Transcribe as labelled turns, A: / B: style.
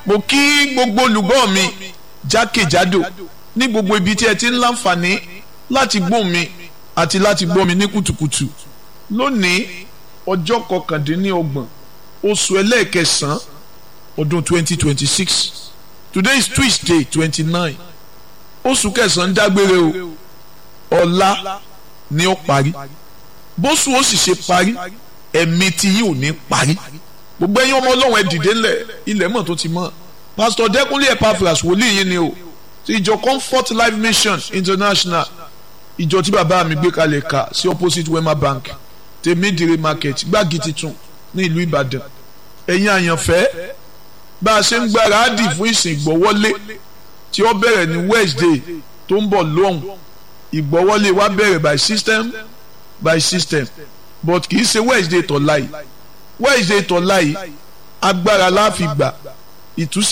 A: mo kí gbogbo olùgbọ́ mi jákèjádò ní gbogbo ibi tí ẹ ti ń láǹfààní láti gbọ́ mi àti láti gbọ́ mi ní kùtùkùtù lónìí ọjọ́ kọkàndínlọ́gbọ̀n oṣù ẹlẹ́ẹ̀kẹsàn-án ọdún twenty twenty six today is tuesday twenty nine oṣù kẹsàn-án dágbére o ọ̀la ni ó parí bóṣù ó sì ṣe parí ẹ̀mí tí yìí ò ní parí gbogbo ẹ̀yin ọmọ ọlọ́run ẹ dìde ńlẹ̀ ilẹ̀ mọ̀ tó ti mọ̀ pastor dẹ́kunlé epaphras wòlíì yín ni o ti ìjọ comfort life mission international ìjọ tí bàbá mi gbé kalẹ̀ ká sí opposite wema bank tèmídìrí market gbági titun ní ìlú ìbàdàn ẹ̀yin àyànfẹ́ bá a ṣe ń gbáradì fún ìsìn ìgbọ́wọ́lé tí ó bẹ̀rẹ̀ ní wednesday tó ń bọ̀ lóhùn ìgbọ́wọ́lé wa bẹ̀rẹ̀ by system by system but kì í ṣe wednesday tọ̀la yìí wednesday tọ̀la yìí agbára la fi gbà ìtúsí.